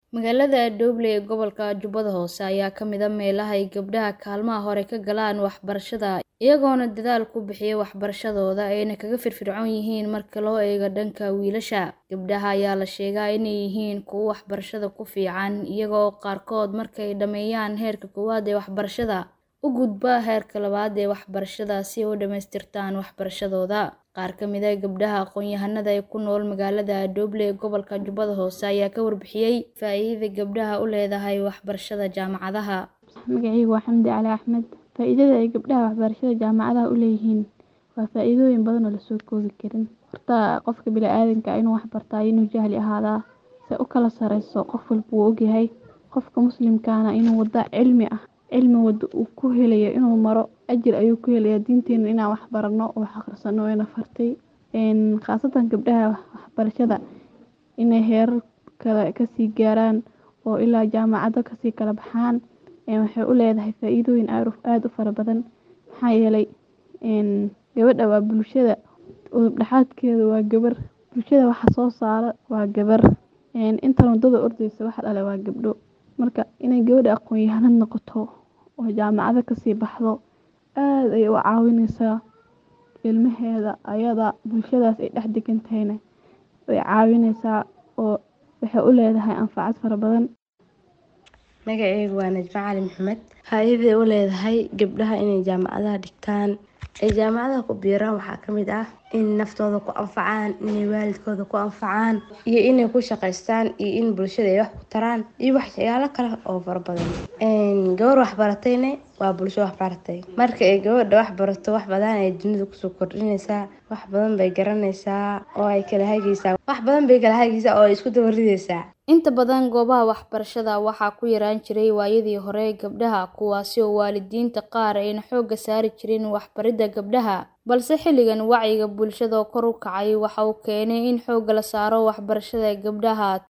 Magaalada Doble ee gobolka Jubbada Hoose ayaa ka mid ah meelaha ay gabdhaha kaalmaha hore ka galaan waxbarashada, iyagoona dadaal ku bixiya waxbarashadooda ayna kaga firfircoon yihiin marka loo eego dhanka wiilasha. Gabdhaha ayaa la sheegaa inay yihiin kuwo waxbarashada ku fiican, iyaga oo qaarkood markay dhammeeyaan heerka koowaad ee waxbarashada, u gudba heerka labaad ee waxbarashada si ay u dhammaystirtaan waxbarashadooda. Qaar ka mid ah gabdhaha aqoon-yahanada ee ku nool magaalada Doble ee gobolka Jubbada Hoose ayaa ka warbixiyay faa'iidada gabdhaha u leedahay waxbarashada jaamacadaha. Magacaygu waa Xamdi Cali Axmed. Faa'iidada ay gabdhaha waxbarashada jaamacadaha u leeyihiin waa faa'iidooyin badan oo la soo koobi karin. Horta qofka bini'aadamka inuu wax bartaa inuu jahli ahaadaa se u kala sareyso qof walba wuu ogyahay. Qofka muslimkaana inuu wada cilmi ah cilmi wada uu ku helayo inuu maro ajir ayuu ku helayaa diinteena inaan wax barano oo wax akhrisano wayna fartay. Een khaasatan gabdhaha waxbarashada inay heerar kale kasii gaaraan oo ilaa jaamacado kasii kala baxaan een waxay u leedahay faa'iidooyin aad u fara badan. Maxaa yeelay een gabadha waa bulshada udub dhaxaadkeeda waa gabar bulshada waxa soo saara waa gabar een inta wadada ordayso waxa dhalay waa gabdho. Marka inay gabadha aqoon-yahanad noqoto oo jaamacado kasii baxdo aad ayay u caawineysaa ilmaheeda ayada bulshadaas ay dhex degan tahayna way caawineysaa oo waxay u leedahay anfacad fara badan. Magacaygu waa Najma Cali Maxamed. Faa'iidada ay u leedahay gabdhaha inay jaamacadaha dhigtaan ay jaamacadaha ku biiraan waxaa ka mid ah in naftooda ku anfacaan, inay waalidkooda ku anfacaan iyo inay ku shaqeystaan iyo in bulshada ay wax ku taraan iyo waxyaalo kale oo fara badan. Een gabar wax baratayna waa bulsho wax baratay. Marka ay gabadha wax barato wax badan ay dunida kusoo kordhinaysaa, wax badan bay garanaysaa oo ay kala hagaysaa. Wax badan bay kala hagaysaa oo ay isku daba ridaysaa. Inta badan goobaha waxbarashada waxaa ku yaraan jiray waayadii hore gabdhaha kuwaasi oo waalidiinta qaar ayna xoogga saari jirin waxbaridda gabdhaha. Balse xilligan wacyiga bulshada oo kor u kacay waxa uu keenay in xoogga la saaro waxbarashada gabdhaha